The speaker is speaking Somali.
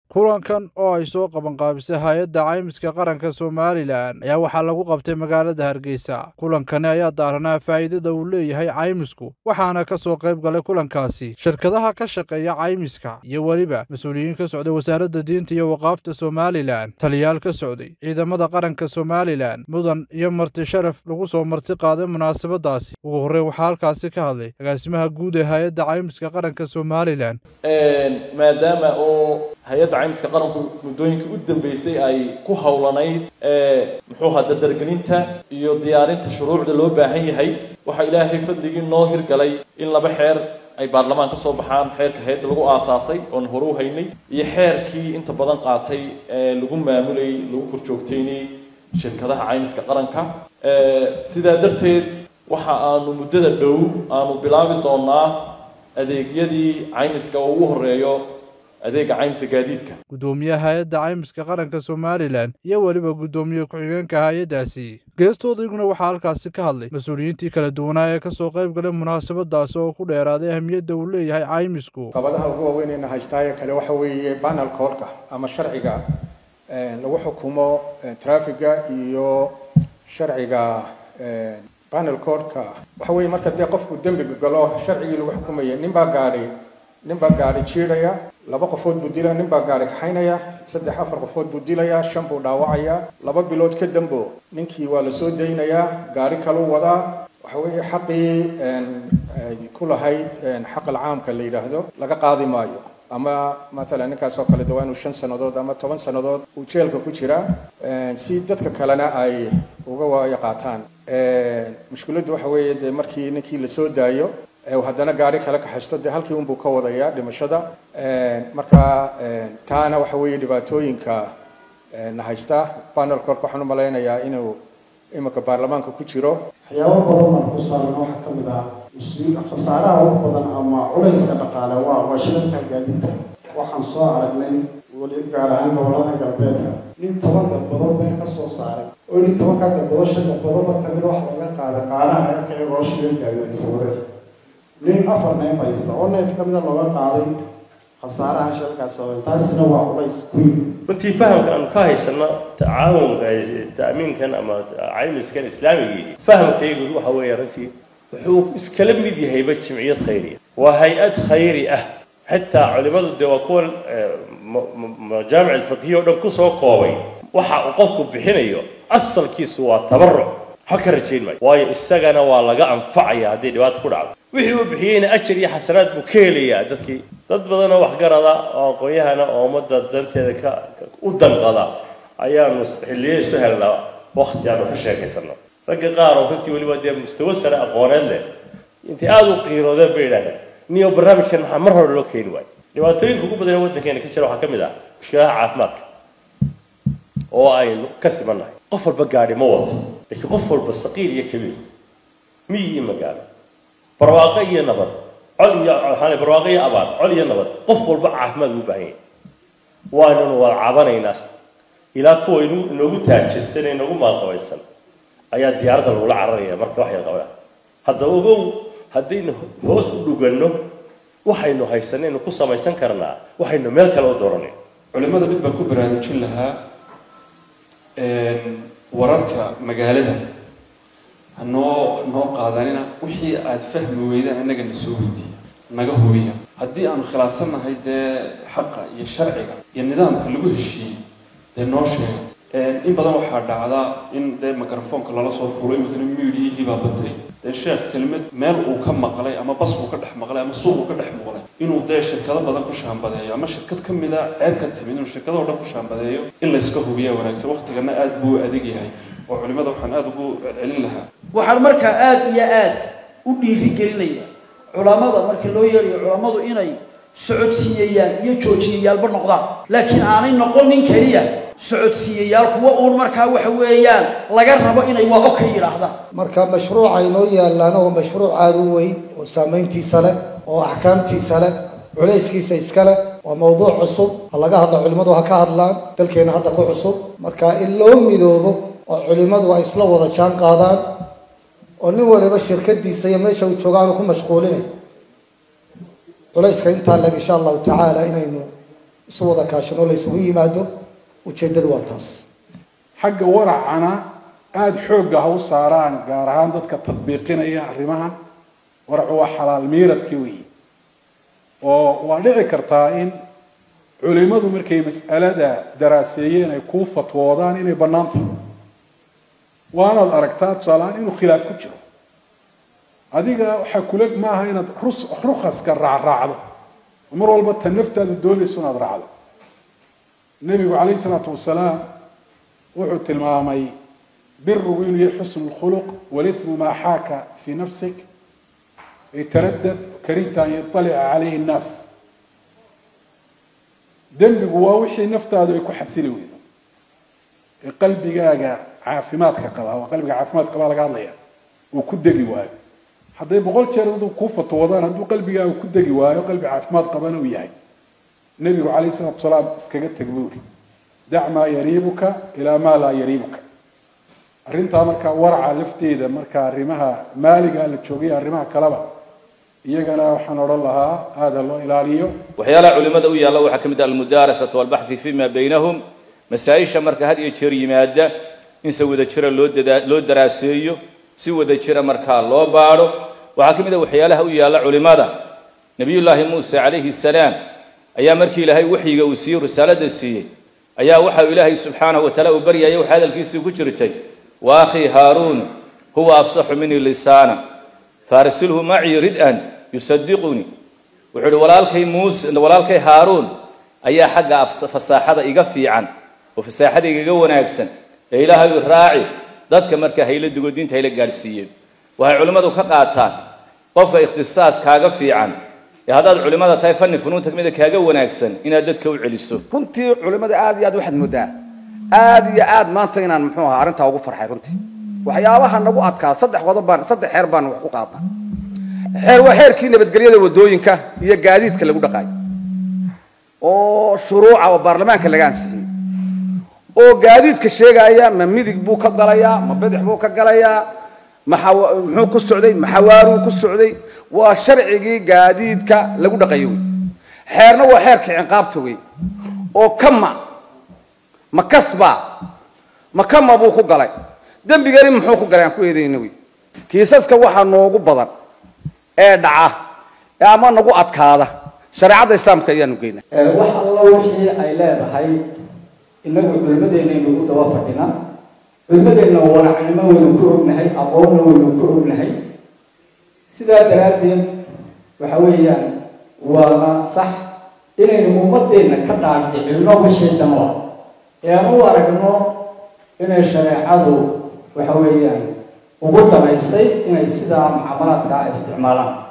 kulankan oo ay soo qabanqaabisay hay-adda caymiska qaranka somalilan ayaa waxaa lagu qabtay magaalada hargeysa kulankani ayaa daaranaa faa'iidada uu leeyahay caymisku waxaana ka soo qayb galay kulankaasi shirkadaha ka shaqeeya caymiska iyo weliba mas-uuliyiin ka socday wasaaradda diinta iyo waqaafta somalilan taliyaal ka socday ciidamada qaranka somalilan mudan iyo marti sharaf lagu soo marti qaaday munaasabadaasi ugu horreyn waxaa halkaasi ka hadlay agaasimaha guud ee hay-adda caymiska qaranka somalilan maadaama oo hay-adda caymiska qaranku muddooyinkii u dambeysay ay ku howlanayd muxuu ahaa dardargelinta iyo diyaarinta shuruucda loo baahan yahay waxaa ilaahay fadligii noo hirgalay in laba xeer ay baarlamaan ka soo baxaan xeerka hay-adda lagu aasaasay oon hore u haynay iyo xeerkii inta badan qaatay ee lagu maamulayy lagu korjoogtaynayy shirkadaha caymiska qaranka sidaa darteed waxa aanu muddada dhow aanu bilaabi doonaa adeegyadii caymiska oo ugu horeeyo adeega caymiska gaadiidka guddoomiyaha hay-adda caymiska qaranka somalilan iyo weliba guddoomiye ku-xigeenka hay-addaasi geestoodayguna waxaa halkaasi ka hadlay mas-uuliyiintii kala duwanaa ee kasoo qayb galay munaasabadaasi oo ku dheeraaday ahmiyadda uu leeyahay caymisku qabadaha ugu waaweynayna haystaaye kale waxa weeye banal koolka ama sharciga lagu xukumo trafiga iyo sharciga banal codka waxa weeye marka dee qofku dembiga galo sharcigii lagu xukumaya nin baa gaadhi nin baa gaadhi jiidhaya laba qofood buu dilaya nin baa gaadhi kaxaynaya saddex afar qofood buu dilaya shan buu dhaawacaya laba bilood ka dambo ninkii waa la soo daynayaa gaadhi kaluu wadaa waxa weeye xaqii ku lahayd xaq alcaamka la yidhaahdo laga qaadi maayo ama matalan ninkaas oo kale de waa inuu shan sannadood ama toban sannadood uu jeelka ku jiraa si dadka kalena ay uga waayo qaataan mushkiladdu waxa weeye dee markii ninkii la soo daayo haddana gaari kale kaxaysto dee halkii unbuu ka wadayaa dhimashada marka taana waxa weeye dhibaatooyinka na haysta panel cork waxaan u malaynayaa inuu iminka baarlamaanka ku jiro waxyaabo badan baan ku saaran waxaa ka mid ah mas-uul khasaaraha ugu badan ama culayska dhaqaale waa waa shirarka gaadiidka waxaan soo aragnay weli gaar ahaan gobolada galbeedka nin toban gadbadood bay ka soo saaray oo nin tobanka gadbadood shan gadbadoodba kamid wax laga qaaday qaanaha reerka iyagoo shirar gaadiidaysa wadeen nin afar neef haysta oo neef ka mida looga qaaday khasaaraha shirkaas sababay taasina waa culays ku yimid runtii fahamka aanu ka haysano tacaawunka ta'miinkan ama caymiskan islaamigii fahamkaygu waxa weeye runtii wuxuu iskala mid yahayba jimciyad khayriya waa hay-ad khayri ah xitaa culimadu dee waa kuwan majaamic alfiqhiya o dhan kusoo koobay waxa uu qofku bixinayo asalkiisu waa tabaruc ha ka rajayn maayo waayo isagana waa laga anfacaya haddii dhibaata ku dhacdo wixii uu bixiyeyna ajar iyo xasanaad buu ka helayaa dadkii dad badan oo waxgarada oo aqoon-yahana oo ummadda danteeda ka u danqada ayaanu xilliyo isu helnaa wakti aanu ka sheekaysano ragga qaar oo runtii weliba dee mustawa sare aqooneed leh intay aada u qiiroodeen bay idhaaheen niyo barnaamijkan maxaa mar hore loo keeni waayo dhibaatooyinka ugu badan ee waddankeena ka jira waxaa ka mid ah mushkiladaha caafimaadka oo aynu ka simannahay qof walba gaadhi ma wato laakiin qof walba saqiir iyo kabiir miyi iyo magaalo barwaaqo iyo nabad col iyo waxaan barwaaqo iyo abaar col iyo nabad qof walba caafimaad ugu baahan yahay waananu wada cabanaynaa ilaa kuwa inu inoogu taajirsan ee inoogu maalqabaysan ayaa diyaaradda lagula cararaya marka waxay qabaan hadda ogow haddaynu hoos u dhuganno waxaynu haysanaynu ku samaysan karnaa waxaynu meel kale u dooranay culimada mid baan ku baraarujin lahaa wararka magaalada hanoo hanoo qaadanina wixii aada fahmi weydaan annaga na soo weydiiya naga hubiya haddii aanu khilaafsannahay dee xaqa iyo sharciga iyo nidaamka lagu heshiiyey dee noo sheega in badan waxaa dhacda in dee microfoonka lala soo fulo iminkana miidiyihii baa batay dee sheekh kelimad meel uu ka maqlay ama bas uu ka dhex maqlay ama suuq uu ka dhex maqlay inuu dee shirkado badan ku shaambadeeyo ama shirkad ka mida ceeb ka timid inuu shirkadoo dhan ku shaambadeeyo in layska hubiya wanaagsan waqtigana aada buu adag yahay oo culimada waxaan aada ugu celcelin lahaa waxaan markaa aada iyo aada u dhiirigelinaya culamada marka loo yeerayo culammadu inay socodsiiyayaan iyo joojiyayaalba noqdaan laakiin aanay noqonin keliya socodsiiyayaal kuwa uun markaa waxa weeyaan laga rabo inay waa o ka yidhaahdaan marka mashruuca inoo yaallaana waa mashruuc aada u weyn oo saamayntiisa leh oo axkaamtiisa leh culayskiisa iska leh waa mawduuc cusub ha laga hadlo culimmadu ha ka hadlaan dalkeena hadda ku cusub marka in loo midoobo oo culimmadu ay isla wada jaan qaadaan oo nin waliba shirkadiisa iyo meesha uu jooga aanu ku mashquulinay culayska intaa leg insha allahu tacaala inaynu isu wada kaashano la isugu yimaado ujeeddadu waa taas xagga waracana aada xoogga ha u saaraan gaar ahaan dadka tadbiiqinaya arrimahan waracu waa xalaal miiradki weyi oo waa dhici kartaa in culimadu markay mas'alada daraaseeyeen ay kuu fatwoodaan inay bannaan tahay waanaad aragtaa tusaalehaan inuu khilaaf ku jiro adiga waxaa kula maaha inaad rus rukaska raacraacdo mar walba ta naftaadu doonayso inaad raacdo nebigu calayhi isalaatu wasalaam wuxuu tilmaamay birigu inuu yahay xusnu lkhuluq walithmu maa xaaka fii nafsik ytaradad karihta an yaطalica calayhi nnaas dembigu waa wixii naftaadu ay ku xasili weydo ee qalbigaaga caafimaadka qaba waa qalbiga caafimaadka qabaa laga hadlaya uu ku degi waayo hadday boqol jeer dadu kuu fatwoodaan hadduu qalbigaaga ku degi waayo qalbi caafimaad qabana uu yahay nebigu calayhi salatu wasalaam iskaga teg buuri dac maa yariibuka ilaa maa laa yariibuka arrintaa markaa waraca lafteeda markaa arrimaha maaliga la joogay arrimaha kaleba iyagana waxaan odhan lahaa aada loo ilaaliyo waxyaalaha culimada u yaalla waxaa ka mid ah almudaarasatu walbaxthi fima baynahum masaa-isha marka had iyo jeer yimaada in se wada jira loo dadaa loo daraaseeyo si wada jira markaa loo baadho waxaa ka mid ah waxyaalaha u yaalla culimada nebiyullaahi muuse calayhi salaam ayaa markii ilaahay waxyiga uu siiyey risaalada siiyey ayaa waxa ilaahay subxaanahu wataala uu baryayay waxa hadalkiisii ku jirtay wa akhii haaruun huwa afsaxu minii lisaana faarsilhu macii rid-an yusadiqunii wuxuu ihi walaalkay muuse walaalkay haaruun ayaa xagga fasaaxada iga fiican oo fasaaxada igaga wanaagsan ee ilaahay u raaci dadka marka hayla dugo diinta hayla gaadhsiiyeen waxay culimmadu ka qaataan qofka ikhtisaas kaaga fiican ee haddaad culimmada tahay fanni funuunta kamida kaaga wanaagsan inaad dadka u celiso runtii culimmada aad iyo aad waxaad moodaa aad iyo aad maanta inaan muxuu ahaa arrintaa ugu farxay runtii waxyaabaha nagu adkaa saddex qodob baan saddex xeer baan wax ku qaadnaa xeer waa xeerkii nabadgelyada wadooyinka iyo gaadiidka lagu dhaqaayo oo shuruuca oo baarlamaanka laga ansixiyey oo gaadiidka sheegaya ma midig buu ka galayaa ma bidix buu ka galayaa maxa muxuu ku socday maxawaaruu ku socday waa sharcigii gaadiidka lagu dhaqayo wey xeerna waa xeerkii ciqaabta wey oo kama ma kasba ma kama buu ku galay dembigani muxuu ku galay aan ku eedayna wey kiisaska waxaa noogu badan ee dhaca ee ama nagu adkaada shareecadda islaamka ayaanu geynaa wax alla wixii ay leedahay inagu culimadeenaynu u daba fadhina culimadeenna wanacnimo waynu ku ognahay aqoonna waynu ku ognahay sidaa daraaddeed waxa weeyaan waana sax inaynu ummadeenna ka dhaadhicinno wixii dan ah ee aan u aragno inay shareecadu waxa weeyaan ugu danaysay inay sidaa mucaamalaadkaa isticmaalaan